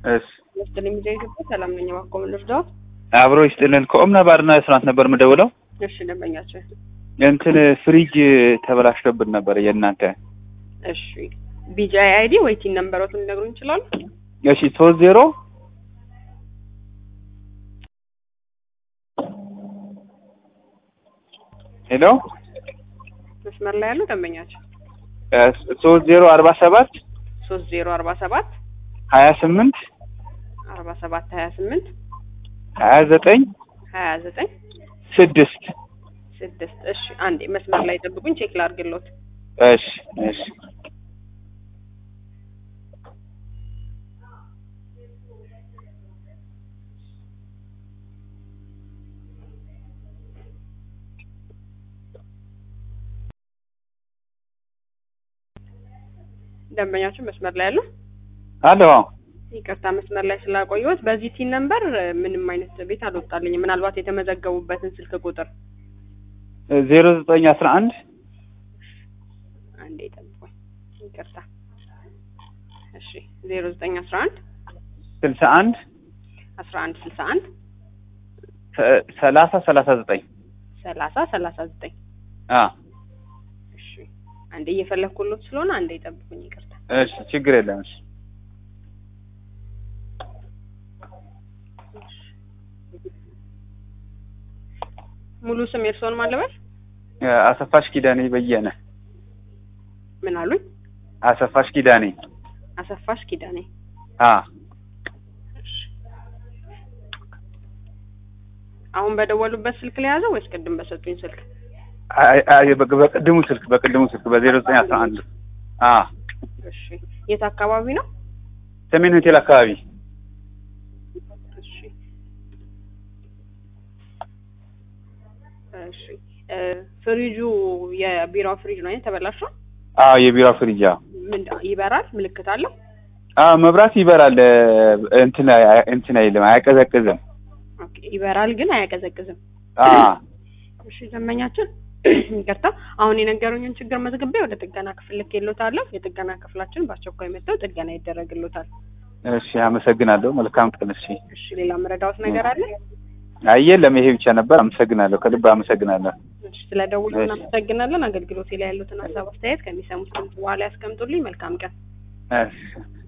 እሺ መስጥልኝ ሚዲያ ኢትዮጵያ ሰላም ነኝ። እባክዎ ምን ልርዳዎት? አብሮ ይስጥልን። ከኦምና ባርና ሬስቶራንት ነበር የምደውለው። እሺ ደንበኛቸው። እንትን ፍሪጅ ተበላሽቶብን ነበር የእናንተ። እሺ ቢጂአይ አይዲ ወይ ቲን ነምበሮቱን ሊነግሩን ይችላሉ? እሺ ሶስት ዜሮ ሄሎ መስመር ላይ ያሉ ደንበኛቸው ሶስት ዜሮ አርባ ሰባት ሶስት ዜሮ አርባ ሰባት ሀያ ስምንት አርባ ሰባት ሀያ ስምንት ሀያ ዘጠኝ ሀያ ዘጠኝ ስድስት ስድስት እሺ አንዴ መስመር ላይ ጠብቁኝ፣ ቼክ ላድርግልዎት። እሺ እሺ ደንበኛቸው መስመር ላይ ያሉ አሎ ይቅርታ መስመር ላይ ስላቆየሁት። በዚህ ቲን ነምበር ምንም አይነት ቤት አልወጣልኝም። ምናልባት የተመዘገቡበትን ስልክ ቁጥር ዜሮ ዘጠኝ አስራ አንድ አንዴ ጠብቁኝ፣ ይቅርታ። እሺ ዜሮ ዘጠኝ አስራ አንድ ስልሳ አንድ አስራ አንድ ስልሳ አንድ ሰላሳ ሰላሳ ዘጠኝ ሰላሳ ሰላሳ ዘጠኝ አ እሺ አንዴ እየፈለግኩሎት ስለሆነ አንዴ ጠብቁኝ፣ ይቅርታ። እሺ ችግር የለም። እሺ ሙሉ ስም የእርስዎን ማለበል አሰፋሽ ኪዳኔ በየነ ምን አሉኝ? አሰፋሽ ኪዳኔ አሰፋሽ ኪዳኔ። አ አሁን በደወሉበት ስልክ ላይ ያዘው ወይስ ቅድም በሰጡኝ ስልክ? አይ አይ በቅድሙ ስልክ በቅድሙ ስልክ በዜሮ ዘጠኝ አስራ አንድ አ እሺ የት አካባቢ ነው? ሰሜን ሆቴል አካባቢ እሺ እሺ እ ፍሪጁ የቢራው ፍሪጅ ነው አይደል? ተበላሽቷል? አዎ የቢራ ፍሪጅ አዎ ምን ይበራል? ምልክት አለው? አዎ መብራት ይበራል እንትን እንትን አይልም አያቀዘቅዝም ኦኬ ይበራል ግን አያቀዘቅዝም። አ እሺ ደንበኛችን ይቅርታ፣ አሁን የነገሩኝን ችግር መዝግቤ ወደ ጥገና ክፍል ልኬልዎታለሁ። የጥገና ክፍላችን በአስቸኳይ መጥተው ጥገና ይደረግልዎታል። እሺ አመሰግናለሁ መልካም ቀን እሺ እሺ ሌላ መረዳዎት ነገር አለ? አይ የለም ይሄ ብቻ ነበር አመሰግናለሁ ከልብ አመሰግናለሁ እሺ ስለደውሉ እናመሰግናለን። አገልግሎቴ ላይ ያሉትን ሀሳብ አስተያየት ከሚሰሙት ድምፅ በኋላ ያስቀምጡልኝ። መልካም ቀን። እሺ